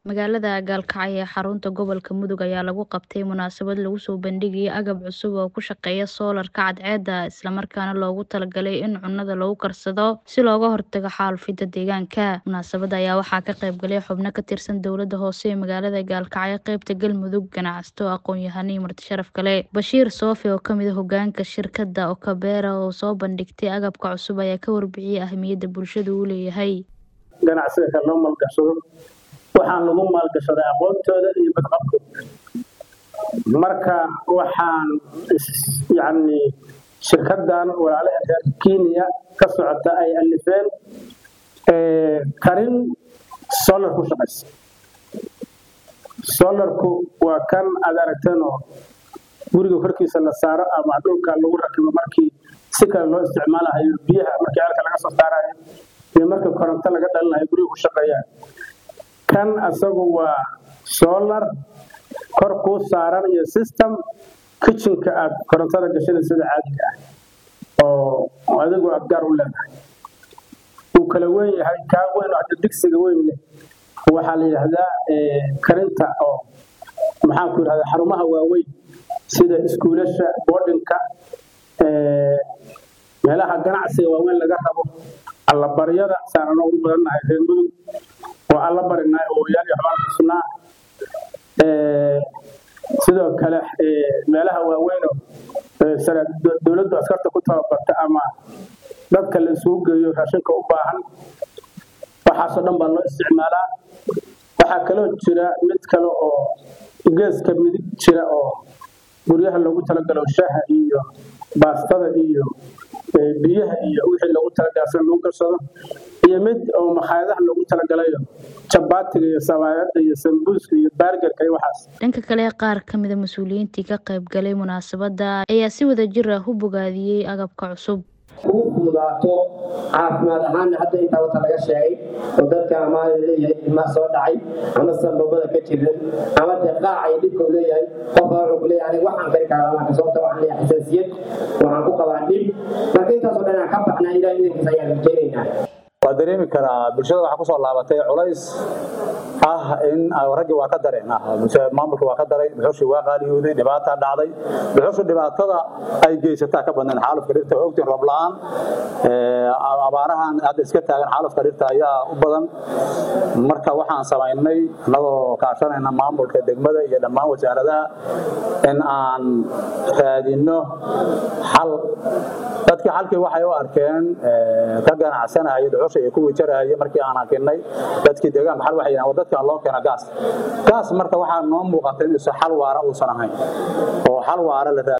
Magaalada Gaalkacyo ee xarunta gobolka Mudug ayaa lagu qabtay munaasabad lagu soo bandhigayay agab cusub oo ku shaqeeya soolarka cadceedda isla markaana loogu talagalay in cunnada lagu karsado si looga hortago xaalufidda deegaanka. Munaasabadda ayaa waxaa ka qayb galay xubno ka tirsan dowladda hoose ee magaalada Gaalkacyo, qaybta Galmudug, ganacsato, aqoon-yahano iyo marti sharaf kale. Bashiir Soofe oo ka mid ah hoggaanka shirkadda Okabeera oo soo bandhigtay agabka cusub ayaa ka warbixiyay ahmiyadda bulshadu u leeyahay. ganacsiga kale loo maalgashado waxaan lagu maalgashaday aqoontooda iyo badqabkooda marka waxaan yani shirkadan walaalaha reer kenya ka socota ay alifeen karin solar ku shaqaysa solarku waa kan aad aragteen oo guriga korkiisa la saaro ama dhulka lagu rakibo markii si kale loo isticmaalahayo biyaha markii alka laga soo saarayo iyo markii koronto laga dhalinayo guriga ku shaqeeyaan kan asagu waa solar kor kuu saaran iyo system kitchenka aad korontada gashanay sida caadiga ah oo adigu aad gaar u leedahay uu kala weyn yahay kaa weyn oo hadda digsiga weyn leh waxaa la yidhaahdaa karinta oo maxaan ku yidhahdaa xarumaha waaweyn sida iskuulasha boardinka meelaha ganacsiga waaweyn laga rabo allabaryada saanano ugu badannahay reer mudug oo alla barinay oo yaal iyo xubaan xusnaa sidoo kale meelaha waaweynoo dowladdu askarta ku tababarta ama dadka la isugu geeyo raashinka u baahan waxaasoo dhan baa loo isticmaalaa waxaa kaloo jira mid kale oo geeska midig jira oo guryaha loogu talagalo shaha iyo baastada iyo biyaha iyo wixii loogu talagalay lagu karsado iyo mid oo makhaayadaha loogu talagalayo jabaatiga iyo sabaayada iyo sambuuska iyo baargarka iyo waxaas dhanka kale qaar ka mid a mas-uuliyiintii ka qayb galay munaasabadda ayaa si wada jir ah u bogaadiyey agabka cusub ugu fududaato caafimaad ahaanna hadda intaa wata laga sheegay oo dadka ama leeyahay ilmaa soo dhacay ama sanbabada ka jiran ama dee qaaca iyo dhibkau leeyahay qofka wuxuu ku leeyahay aniga waxaan kari karaa marka sababta waxaan leeyahay xasaasiyad waxaan ku qabaa dhib marka intaasoo dhan aan ka baxnaa ilaah idankiisa ayaan rajaynaynaa waa dareemi karaa bulshada waxaa kusoo laabatay culays ah in raggii waa ka dareen maamulka waa ka daray dhuxushii waa qaaliyooday dhibaataa dhacday dhuxushu dhibaatada ay geysataa ka badnayn xaalufka dhirta ogtiin roob la-aan abaarahan hadda iska taagan xaalufka dhirta ayaa u badan marka waxaan samaynay annagoo kaashanayna maamulka degmada iyo dhammaan wasaaradaha in aan raadino xal dadkii xalkii waxay u arkeen ka ganacsanaya dhuxusha iyo kuwii jarahaya markii aan arkinay dadkii deegaanka xal waxay yidhahdeen dadkan loo keena gaas gaas marka waxaa noo muuqata inuusan xal waara uusan ahayn oo xal waara la